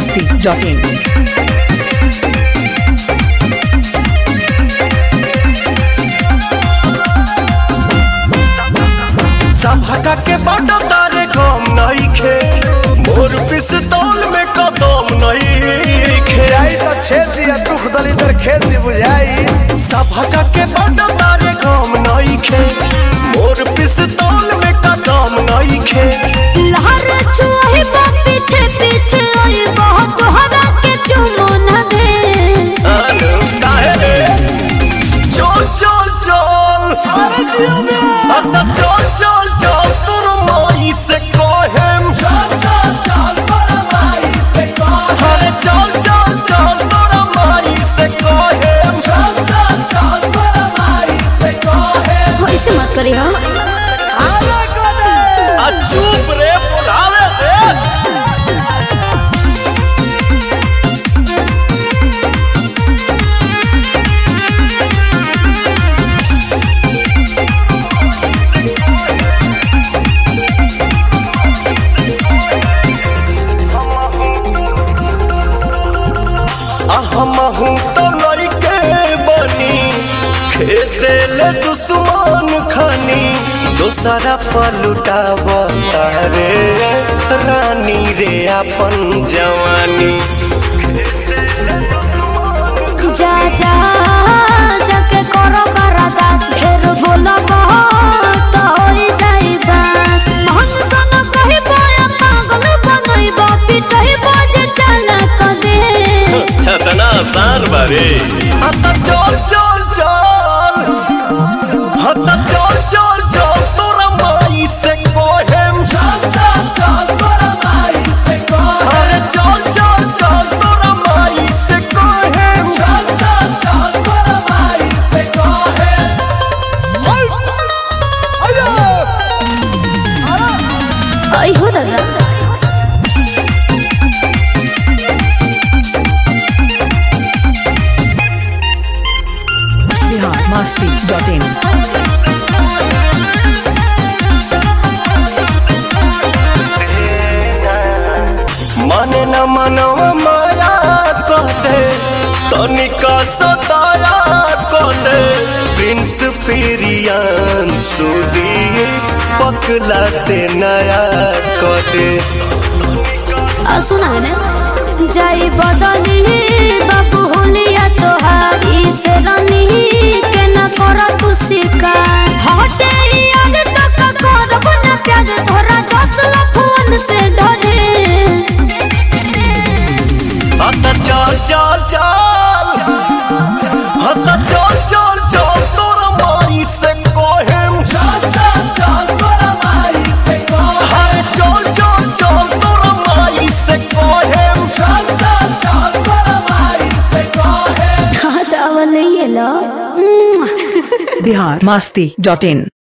biharmasti.in संभका के बड़ा तारे गम नहीं खे मोर पिस्तौल में कदम नहीं खे जाई तो छेद दिया दुख दलिदर खेत दी बुझाई संभका के बड़ा तारे गम नहीं खे मोर पिस्तौल में कदम नहीं खे लहर चुही बा पीछे पीछे आई बहुत तोहरा के चुमो न दे अनु काहे रे चल चल चल अरे जियो में अच्छा चल चल चल तोर माई से कहेम चल चल चल तोर माई से कहेम अरे चल चल चल तोर माई से कहेम चल चल चल तोर माई से कहेम ऐसे मत करी हो आले कोने आ चुप रे बुलावे दे हमहू तो लइके बनी खेते ले दुश्मन खानी दोसरा पलुटाव तारे रानी रे अपन जवानी जा जा जाके करो बरदास फिर बोलो तो होई जाई बस मन सन कही बोया पागल बनइबो पिटइबो जे चला क दे इतना आसान बारे हता चल चल चल हता चल चल चल तोरा माई से कोहेम चल चल चल तोरा माई से कोहेम अरे चल चल चल तोरा माई से कोहेम चल चल चल तोरा माई से कोहेम आई हो दादा biharmasti.in माने न मनवा माया कहते तनिका सताया कहते प्रिंस पेरियान सुदी पकलाते नया कहते आ सुना है ना जाई बदली बाबू होलिया तोहार इस रनी के न करा तू शिकार हटे याद तक करब न प्याज तोरा जसल फोन से डरे हता चल चल चल हता चल चल चल तोरा माई से कोहेम चल चल चल तोरा माई से कोहेम चल चल चल तोरा माई से कोहेम चल चल चल तोरा माई से कोहेम हाँ तो अवल ये लो biharmasti.in